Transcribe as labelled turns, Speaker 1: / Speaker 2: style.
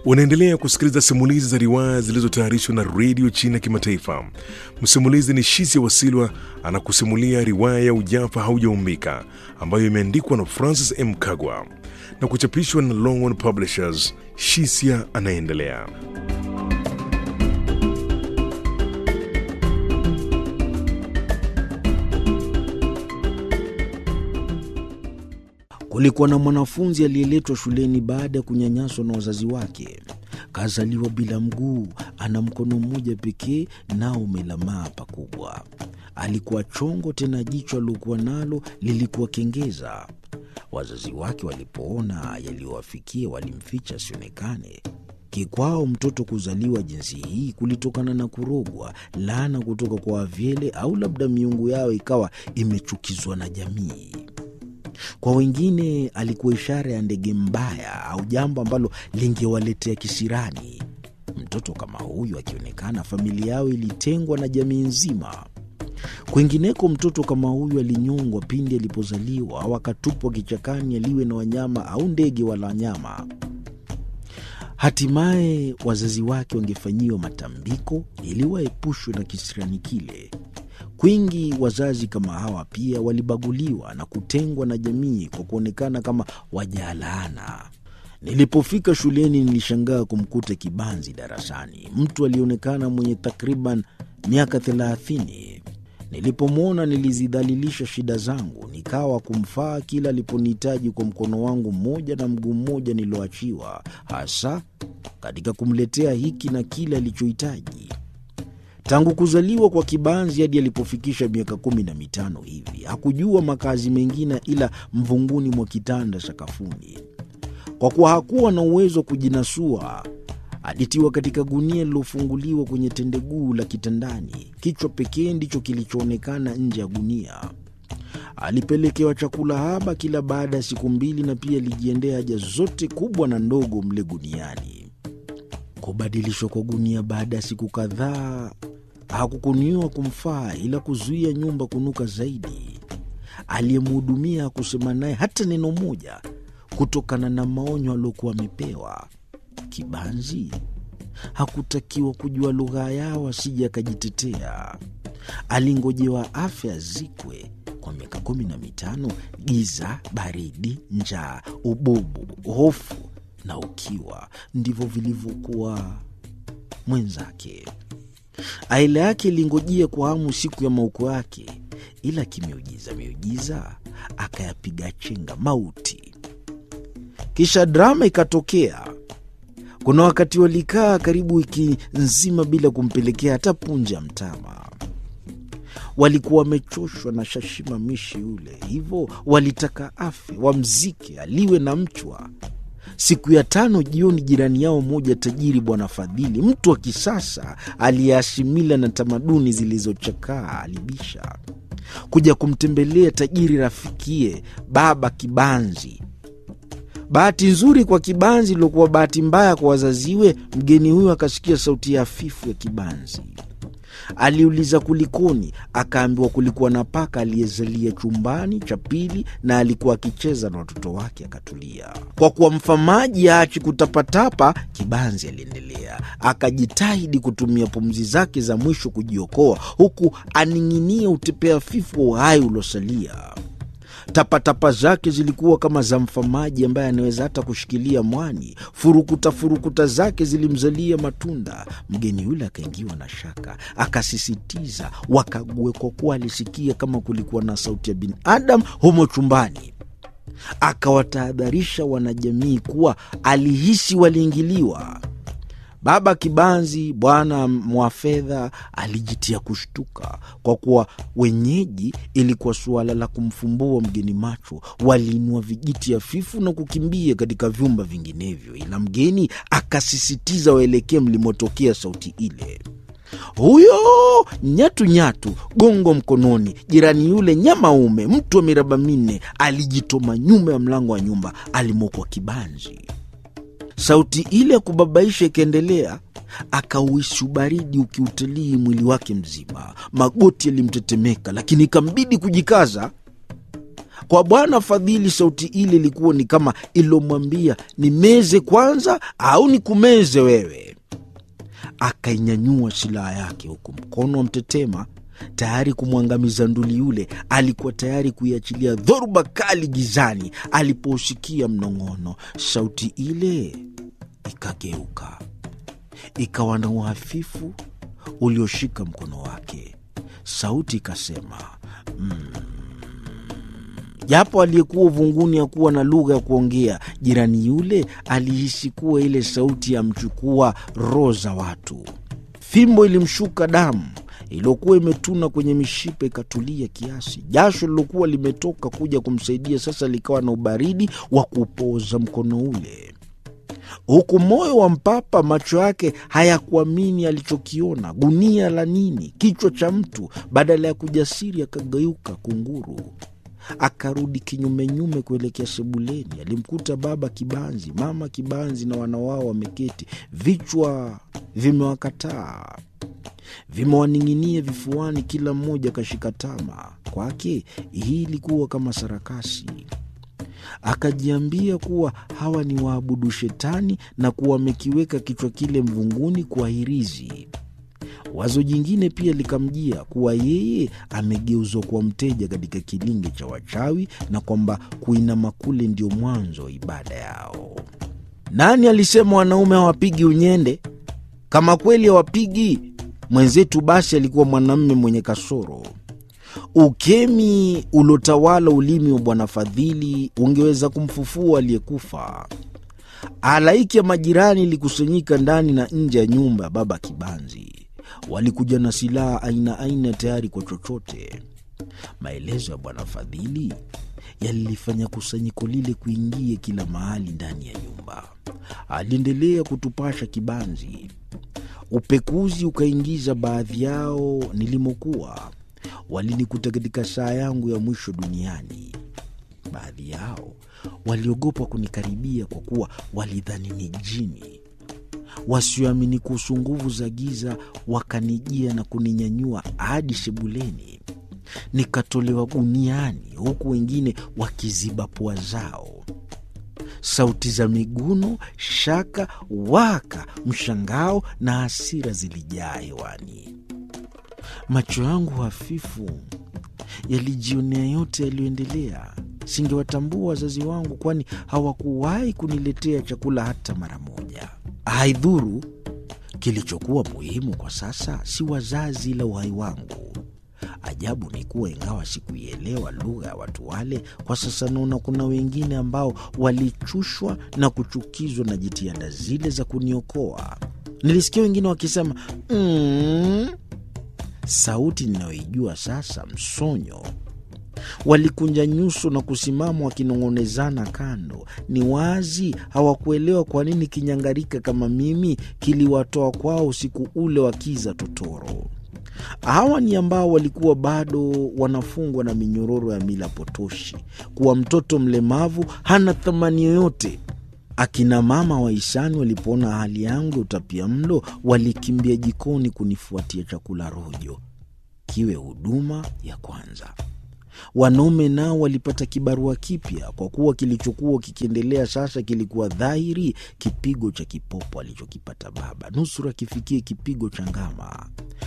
Speaker 1: Unaendelea kusikiliza simulizi za riwaya zilizotayarishwa na redio China Kimataifa. Msimulizi ni Shisia Wasilwa anakusimulia riwaya ya Ujafa Haujaumbika ambayo imeandikwa na Francis M. Kagwa na kuchapishwa na Longhorn Publishers. Shisia anaendelea.
Speaker 2: Kulikuwa na mwanafunzi aliyeletwa shuleni baada ya kunyanyaswa na wazazi wake. Kazaliwa bila mguu, ana mkono mmoja pekee, nao umelamaa pakubwa. Alikuwa chongo, tena jicho aliokuwa nalo lilikuwa kengeza. Wazazi wake walipoona yaliyowafikia, walimficha asionekane. Kikwao mtoto kuzaliwa jinsi hii kulitokana na kurogwa, laana kutoka kwa wavyele, au labda miungu yao ikawa imechukizwa na jamii. Kwa wengine alikuwa ishara ya ndege mbaya au jambo ambalo lingewaletea kisirani. Mtoto kama huyu akionekana, familia yao ilitengwa na jamii nzima. Kwingineko, mtoto kama huyu alinyongwa pindi alipozaliwa au akatupwa kichakani aliwe na wanyama au ndege wala wanyama. Hatimaye wazazi wake wangefanyiwa matambiko ili waepushwe na kisirani kile. Kwingi wazazi kama hawa pia walibaguliwa na kutengwa na jamii kwa kuonekana kama wajalaana. Nilipofika shuleni, nilishangaa kumkuta kibanzi darasani, mtu alionekana mwenye takriban miaka thelathini. Nilipomwona nilizidhalilisha shida zangu, nikawa kumfaa kila aliponihitaji kwa mkono wangu mmoja na mguu mmoja nilioachiwa, hasa katika kumletea hiki na kile alichohitaji. Tangu kuzaliwa kwa kibanzi hadi alipofikisha miaka kumi na mitano hivi hakujua makazi mengine ila mvunguni mwa kitanda sakafuni. Kwa kuwa hakuwa na uwezo wa kujinasua, alitiwa katika gunia lilofunguliwa kwenye tendeguu la kitandani. Kichwa pekee ndicho kilichoonekana nje ya gunia. Alipelekewa chakula haba kila baada ya siku mbili, na pia alijiendea haja zote kubwa na ndogo mle guniani. Kubadilishwa kwa gunia baada ya siku kadhaa hakukuniwa kumfaa ila kuzuia nyumba kunuka zaidi. Aliyemhudumia hakusema naye hata neno moja kutokana na maonyo aliokuwa amepewa. Kibanzi hakutakiwa kujua lugha yao asije akajitetea. Alingojewa afya zikwe kwa miaka kumi na mitano. Giza, baridi, njaa, ububu, hofu na ukiwa ndivyo vilivyokuwa mwenzake. Aila yake ilingojea kwa hamu siku ya mauko yake, ila kimiujiza miujiza akayapiga chenga mauti. Kisha drama ikatokea. Kuna wakati walikaa karibu wiki nzima bila kumpelekea hata punje ya mtama. Walikuwa wamechoshwa na shashimamishi yule, hivyo walitaka afe, wamzike, aliwe na mchwa. Siku ya tano jioni, jirani yao mmoja tajiri, Bwana Fadhili, mtu wa kisasa aliyeashimila na tamaduni zilizochakaa, alibisha kuja kumtembelea tajiri rafikie Baba Kibanzi. Bahati nzuri kwa Kibanzi iliokuwa bahati mbaya kwa wazaziwe, mgeni huyo akasikia sauti ya hafifu ya Kibanzi. Aliuliza kulikoni, akaambiwa kulikuwa na paka aliyezalia chumbani cha pili na alikuwa akicheza na watoto wake. Akatulia. Kwa kuwa mfamaji aachi kutapatapa, Kibanzi aliendelea, akajitahidi kutumia pumzi zake za mwisho kujiokoa, huku aning'inia utepea fifu wa uhai uliosalia. Tapatapa zake zilikuwa kama za mfamaji ambaye anaweza hata kushikilia mwani. Furukuta furukuta zake zilimzalia matunda. Mgeni yule akaingiwa na shaka, akasisitiza wakague, kwa kuwa alisikia kama kulikuwa na sauti ya binadamu humo chumbani. Akawatahadharisha wanajamii kuwa alihisi waliingiliwa. Baba Kibanzi, bwana mwa fedha, alijitia kushtuka kwa kuwa wenyeji ilikuwa suala la kumfumbua mgeni macho. Waliinua vijiti hafifu na kukimbia katika vyumba vinginevyo, ila mgeni akasisitiza waelekee mlimotokea sauti ile. Huyo nyatu nyatu, gongo mkononi, jirani yule nyamaume, mtu wa miraba minne, alijitoma nyuma ya mlango wa nyumba alimokwa Kibanzi. Sauti ile ya kubabaisha ikaendelea, akauhisi ubaridi ukiutalii mwili wake mzima. Magoti yalimtetemeka, lakini ikambidi kujikaza. Kwa Bwana Fadhili, sauti ile ilikuwa ni kama ilomwambia nimeze kwanza au nikumeze wewe. Akainyanyua silaha yake, huku mkono wa mtetema tayari kumwangamiza nduli yule. Alikuwa tayari kuiachilia dhoruba kali gizani alipousikia mnong'ono. Sauti ile ikageuka, ikawa na uhafifu ulioshika mkono wake. Sauti ikasema japo mm, aliyekuwa uvunguni hakuwa na lugha ya kuongea, jirani yule alihisi kuwa ile sauti yamchukua roho za watu. Fimbo ilimshuka damu iliyokuwa imetuna kwenye mishipa ikatulia kiasi. Jasho lilokuwa limetoka kuja kumsaidia sasa likawa na ubaridi wa kupoza mkono ule, huku moyo wa mpapa, macho yake hayakuamini alichokiona. Gunia la nini? Kichwa cha mtu! Badala ya kujasiri, akageuka kunguru akarudi kinyumenyume kuelekea sebuleni. Alimkuta baba Kibanzi, mama Kibanzi na wana wao wameketi, vichwa vimewakataa vimewaning'inia vifuani, kila mmoja akashika tama. Kwake hii ilikuwa kama sarakasi. Akajiambia kuwa hawa ni waabudu shetani na kuwa wamekiweka kichwa kile mvunguni kwa hirizi. Wazo jingine pia likamjia kuwa yeye amegeuzwa kuwa mteja katika kilinge cha wachawi na kwamba kuinama kule ndio mwanzo wa ibada yao. Nani alisema wanaume hawapigi unyende? Kama kweli hawapigi mwenzetu, basi alikuwa mwanamume mwenye kasoro. Ukemi uliotawala ulimi wa Bwana Fadhili ungeweza kumfufua aliyekufa. Halaiki ya majirani ilikusanyika ndani na nje ya nyumba ya baba Kibanzi. Walikuja na silaha aina aina, tayari kwa chochote. Maelezo ya Bwana Fadhili yalilifanya kusanyiko lile kuingia kila mahali ndani ya nyumba. Aliendelea kutupasha Kibanzi. Upekuzi ukaingiza baadhi yao nilimokuwa. Walinikuta katika saa yangu ya mwisho duniani. Baadhi yao waliogopa kunikaribia kwa kuwa walidhani ni jini. Wasioamini kuhusu nguvu za giza wakanijia na kuninyanyua hadi sebuleni, nikatolewa guniani, huku wengine wakiziba pua zao. Sauti za miguno, shaka, waka, mshangao na hasira zilijaa hewani. Macho yangu hafifu yalijionea yote yaliyoendelea. Singewatambua wazazi wangu, kwani hawakuwahi kuniletea chakula hata mara moja. Haidhuru, kilichokuwa muhimu kwa sasa si wazazi, ila uhai wangu. Ajabu ni kuwa ingawa sikuielewa lugha ya watu wale, kwa sasa naona kuna wengine ambao walichushwa na kuchukizwa na jitihada zile za kuniokoa. Nilisikia wengine wakisema mm, sauti ninayoijua sasa, msonyo. Walikunja nyuso na kusimama wakinong'onezana kando. Ni wazi hawakuelewa kwa nini kinyangarika kama mimi kiliwatoa kwao usiku ule wa kiza totoro. Hawa ni ambao walikuwa bado wanafungwa na minyororo ya mila potoshi, kuwa mtoto mlemavu hana thamani yoyote. Akina mama wahisani walipoona hali yangu ya utapia mlo, walikimbia jikoni kunifuatia chakula rojo, kiwe huduma ya kwanza. Wanaume nao walipata kibarua kipya, kwa kuwa kilichokuwa kikiendelea sasa kilikuwa dhahiri, kipigo cha kipopo alichokipata baba nusura kifikie kipigo cha ngama.